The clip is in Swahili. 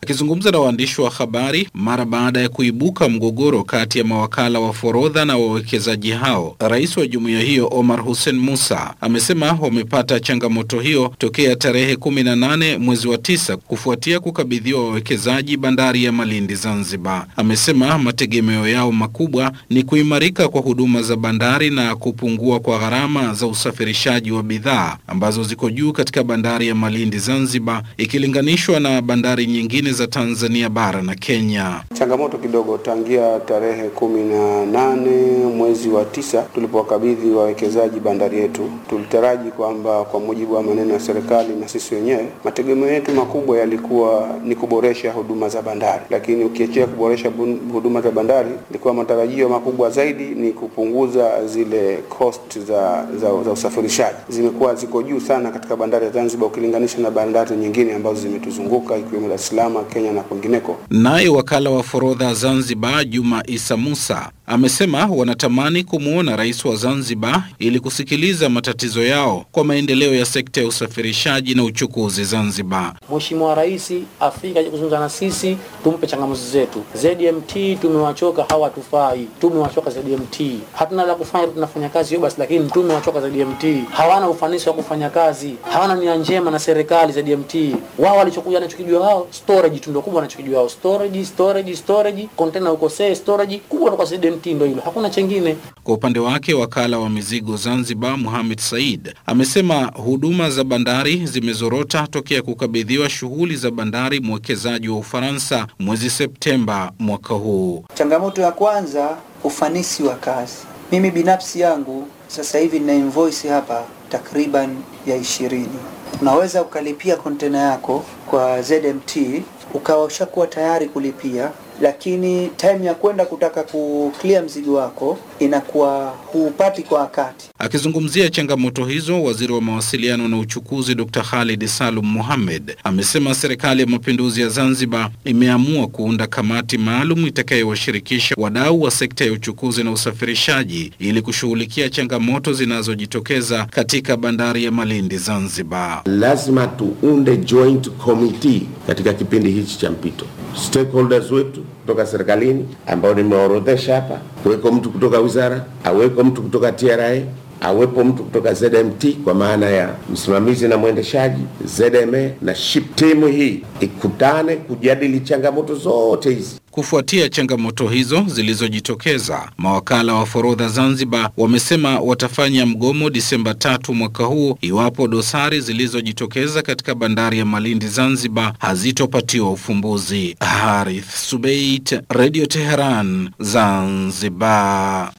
Akizungumza na waandishi wa habari mara baada ya kuibuka mgogoro kati ya mawakala wa forodha na wawekezaji hao, rais wa jumuiya hiyo Omar Hussein Musa amesema wamepata changamoto hiyo tokea tarehe kumi na nane mwezi wa tisa kufuatia kukabidhiwa wawekezaji bandari ya Malindi Zanzibar. Amesema mategemeo yao makubwa ni kuimarika kwa huduma za bandari na kupungua kwa gharama za usafirishaji wa bidhaa ambazo ziko juu katika bandari ya Malindi Zanzibar ikilinganishwa na bandari nyingine za Tanzania bara na Kenya. Changamoto kidogo tangia tarehe kumi na nane mwezi wa tisa tulipowakabidhi wawekezaji bandari yetu, tulitaraji kwamba kwa mujibu wa maneno ya serikali na sisi wenyewe, mategemeo yetu makubwa yalikuwa ni kuboresha huduma za bandari, lakini ukiachia kuboresha huduma za bandari, ilikuwa matarajio makubwa zaidi ni kupunguza zile cost za, za, za usafirishaji. Zimekuwa ziko juu sana katika bandari ya Zanzibar ukilinganisha na bandari nyingine ambazo zimetuzunguka ikiwemo Dar es Salaam, Kenya na kwingineko. Naye wakala wa forodha Zanzibar Juma Isa Musa amesema wanatamani kumwona rais wa Zanzibar ili kusikiliza matatizo yao kwa maendeleo ya sekta ya usafirishaji na uchukuzi Zanzibar. Mheshimiwa Rais Afrika kuzungumza na sisi, tumpe changamoto zetu. ZMT tumewachoka, hawatufai. Tumewachoka ZMT, hatuna la kufanya, tunafanya kazi hiyo basi, lakini tumewachoka ZMT. Hawana ufanisi wa kufanya kazi, hawana nia njema na serikali. ZMT wao walichokuja wanachokijua wao storage tu ndio kubwa, wanachokijua wao storage, storage, storage, container ukosee storage kubwa kwa ZMT ndio hilo, hakuna chengine. Kwa upande wake wakala wa mizigo Zanzibar Mohamed Said amesema huduma za bandari zimezorota tokea kukabidhiwa shughuli za bandari mwekezaji wa Ufaransa mwezi Septemba mwaka huu. Changamoto ya kwanza, ufanisi wa kazi. Mimi binafsi yangu sasa hivi nina invoice hapa takriban ya ishirini. Unaweza ukalipia kontena yako kwa ZMT ukawa ushakuwa tayari kulipia lakini time ya kwenda kutaka kuclear mzigo wako inakuwa huupati kwa wakati. Akizungumzia changamoto hizo, waziri wa mawasiliano na uchukuzi Dr. Khalid Salum Mohamed amesema serikali ya mapinduzi ya Zanzibar imeamua kuunda kamati maalum itakayowashirikisha wadau wa sekta ya uchukuzi na usafirishaji ili kushughulikia changamoto zinazojitokeza katika bandari ya Malindi Zanzibar. Lazima tuunde joint committee katika kipindi hichi cha mpito, stakeholders wetu kutoka serikalini ambao nimeorodhesha hapa, kuweko mtu kutoka wizara, aweko mtu kutoka TRA, awepo mtu kutoka ZMT kwa maana ya msimamizi na mwendeshaji ZMA na ship. Timu hii ikutane kujadili changamoto zote hizi. Kufuatia changamoto hizo zilizojitokeza, mawakala wa forodha Zanzibar wamesema watafanya mgomo Disemba tatu mwaka huu iwapo dosari zilizojitokeza katika bandari ya Malindi Zanzibar hazitopatiwa ufumbuzi. Harith Subeit, Radio Teheran, Zanzibar.